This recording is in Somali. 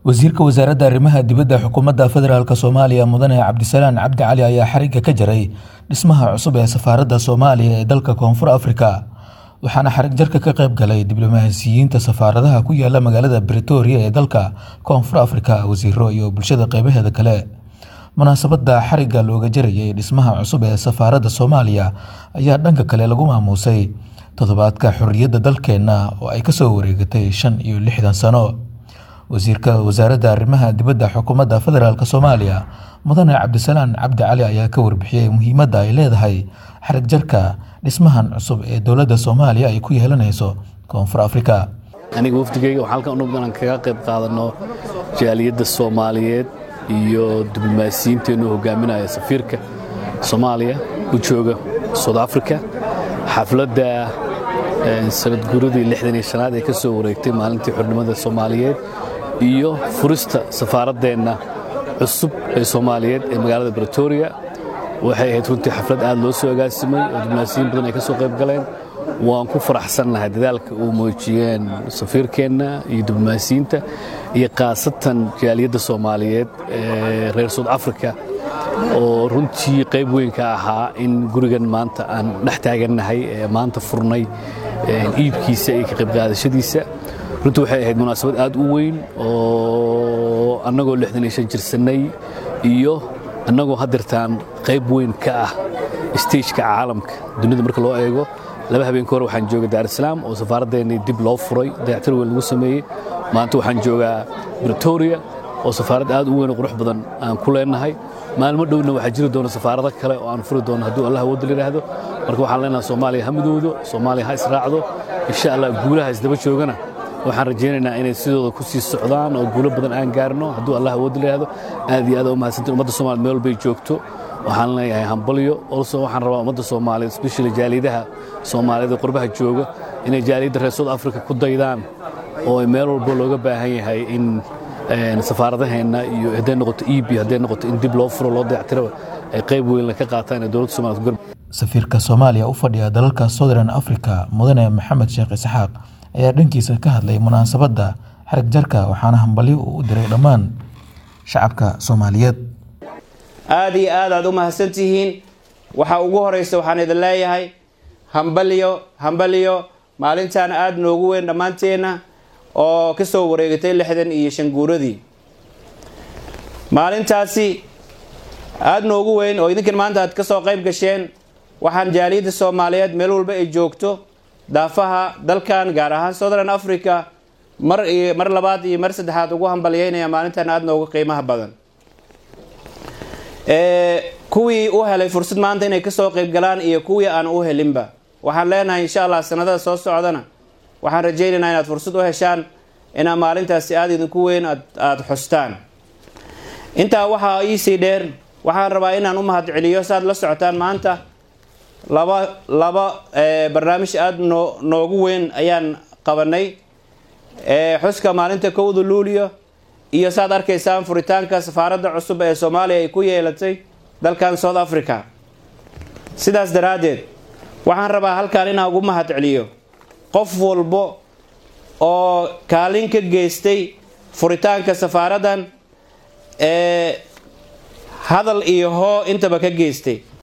wasiirka wasaaradda arrimaha dibadda xukuumadda federaalk soomaaliya mudane cabdisalaan cabdi cali ayaa xarigga ka jaray dhismaha cusub ee safaaradda soomaaliya ee dalka koonfur afrika waxaana xarig jarka ka qayb galay diblomaasiyiinta safaaradaha ku yaala magaalada bretoria ee dalka koonfur afrika wasiiro iyo bulshada qeybaheeda kale munaasabadda xarigga looga jarayay dhismaha cusub ee safaaradda soomaaliya ayaa dhanka kale lagu maamuusay toddobaadka xorriyadda dalkeenna oo ay kasoo wareegatay shan iyo lixdan sano wasiirka wasaaradda arrimaha dibadda xukuumadda federaalk soomaaliya mudane cabdisalaan cabdi cali ayaa ka warbixiyey muhiimadda ay leedahay xarig jarka dhismahan cusub ee dowladda soomaaliya ay ku yeelanayso koonfur afrika aniga wafdigeyga waxaan halkan unug inaan kaga qayb qaadano jaaliyadda soomaaliyeed iyo diblomaasiyiinteennu hogaaminaya safiirka soomaaliya u jooga south africa xafladda sanadguuradii lixdan iyo shanaad ee ka soo wareegtay maalintii xornimada soomaaliyeed iyo furista safaaraddeenna cusub ee soomaaliyeed ee magaalada bretoria waxay ahayd runtii xaflad aad loo soo agaasimay oo diblomaasiyiin badan ay ka soo qayb galeen waan ku faraxsannahay dadaalka uu muujiyeen safiirkeenna iyo diblomaasiyiinta iyo khaasatan jaaliyadda soomaaliyeed ee reer south africa oo runtii qayb weyn ka ahaa in gurigan maanta aan dhex taagannahay ee maanta furnay iibkiisa iyo ka qaybqaadashadiisa runtii waxay ahayd munaasabad aad u weyn oo annagoo lixdan iyo shan jirsannay iyo annagoo haddeertaan qayb weyn ka ah stageka caalamka dunida marka loo eego laba habeenka hore waxaan jooga daarisalaam oo safaaraddeenii dib loo furay dayactir weyn lagu sameeyey maanta waxaan joogaa bretoria oo safaarad aad u weyn oo qurux badan aan ku leenahay maalmo dhowna waxaa jiri doona safaarado kale oo aan furi doono hadduu allah awoodda layidhaahdo marka waxaan leenahay soomaaliya ha midoodo soomaaliya ha israacdo insha allah guulaha isdaba joogana waxaan rajaynaynaa inay sidooda ku sii socdaan oo guulo badan aan gaarno hadduu allah awoodda layidhaahdo aad iyo aad u mahadsantiin ummadda soomaliya meel walbay joogto waxaan leeyahay hambalyo olso waxaan rabaa ummadda soomaaliyeed especially jaaliyadaha soomaaliyeed ee qurbaha jooga inay jaaliyadda reer south africa ku daydaan oo meel walba looga baahan yahay in safaaradaheenna iyo hadday noqoto eb hadday noqoto in dib loo furo loo dayactiraba ay qayb weynla ka qaataan ee dowladda somalia safiirka soomaaliya u fadhiya dalalka southern africa mudane maxamed sheekh isxaaq ayaa dhankiisa ka hadlay munaasabadda xarig jarka waxaana hambalyo uu u diray dhammaan shacabka soomaaliyeed aad iyo aad aad u mahadsan tihiin waxaa ugu horeysa waxaan idin leeyahay hambalyo hambalyo maalintan aad noogu weyn dhammaanteenna oo ka soo wareegatay lixdan iyo shan guuradii maalintaasi aada noogu weyn oo idinkan maanta aad ka soo qayb gasheen waxaan jaaliyadda soomaaliyeed meel walba ay joogto daafaha dalkan gaar ahaan southern africa mar iyo mar labaad iyo mar saddexaad ugu hambalyeynaya maalintan aada noogu qiimaha badan kuwii u helay fursad maanta inay kasoo qayb galaan iyo kuwii aan u helinba waxaan leenahay insha allah sanadada soo socdana waxaan rajaynaynaa inaad fursad u heshaan inaa maalintaasi aada idinku weyn aada xustaan intaa waxaa iisii dheer waxaan rabaa inaan u mahad celiyo saaad la socotaan maanta laba laba barnaamij aada noo noogu weyn ayaan qabanay xuska maalinta kowda luulio iyo saad arkaysaan furitaanka safaaradda cusub ee soomaaliya ay ku yeelatay dalkan south africa sidaas daraaddeed waxaan rabaa halkan inaan ugu mahad celiyo qof walbo oo kaalin ka geystay furitaanka safaaraddan ee hadal iyo hoo intaba ka geystay